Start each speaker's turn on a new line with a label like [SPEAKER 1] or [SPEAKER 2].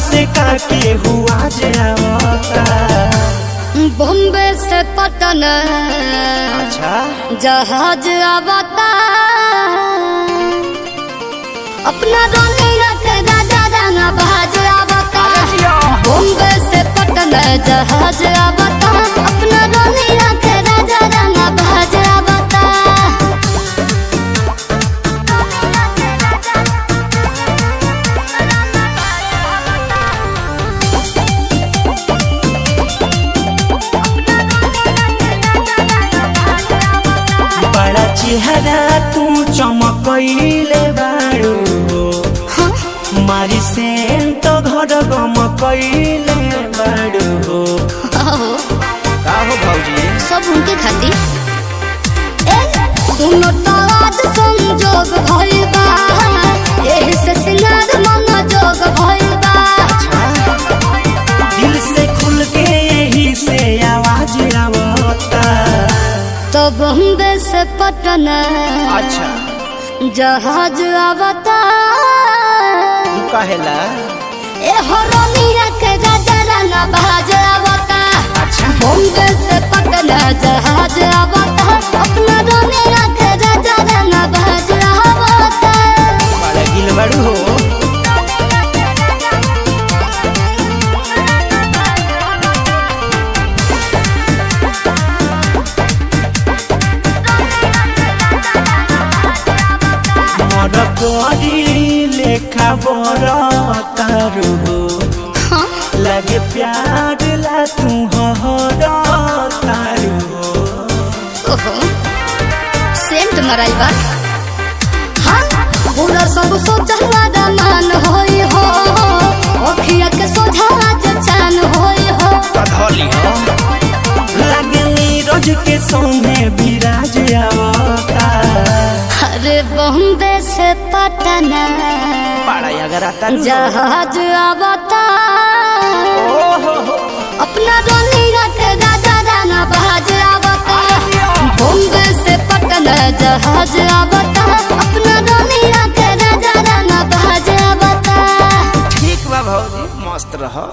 [SPEAKER 1] से काके हुआ जावता
[SPEAKER 2] बॉम्बे से पटन
[SPEAKER 1] अच्छा
[SPEAKER 2] जहाज आवता अपना रोने रख राजा राना बहाज आवता बॉम्बे से पटन जहाज आवता अपना रोने रख राजा राना बहाज आवता
[SPEAKER 1] बड़ा चेहरा तू चमकैले बाड़ू मारी सेंट घर गमकैले बाड़ू
[SPEAKER 2] आहो,
[SPEAKER 1] का हो भौजी
[SPEAKER 2] सब उनके खातिर ए, सुनो तो आज संजोग भइल बा एही से सिंगार मन जोग भइल बा
[SPEAKER 1] दिल से खुल के यही से आवाज आवता
[SPEAKER 2] तो बॉम्बे से पटन
[SPEAKER 1] अच्छा
[SPEAKER 2] जहाज आवता
[SPEAKER 1] तू कहेला
[SPEAKER 2] ए हरनिया के राजा राना बहाज आवता
[SPEAKER 1] अच्छा
[SPEAKER 2] बॉम्बे से पटन जहाज आवता अपना रोनिया के राजा राना बहाज आवता
[SPEAKER 1] बड़ा गिल बाड़ू हो मोर गरी लेखा बर तारू हो
[SPEAKER 2] हाँ
[SPEAKER 1] लगे प्यार ला तू हर तारू हो
[SPEAKER 2] ओहो सेंट मराई बा हाँ पूरा सब सोचला मान होई हो अखिया के सोझा आज चान होई हो
[SPEAKER 1] कधली हो लगे नीरज के सोने विराज आवता
[SPEAKER 2] अरे बॉम्बे से पटना
[SPEAKER 1] बड़ा अगर आता
[SPEAKER 2] जहाज आवता
[SPEAKER 1] ओहो
[SPEAKER 2] अपना रोनिया के राजा राना बहाज आवता बॉम्बे से पटना जहाज आवता अपना रोनिया के राजा राना बहाज आवता
[SPEAKER 1] ठीक बा भौजी मस्त रह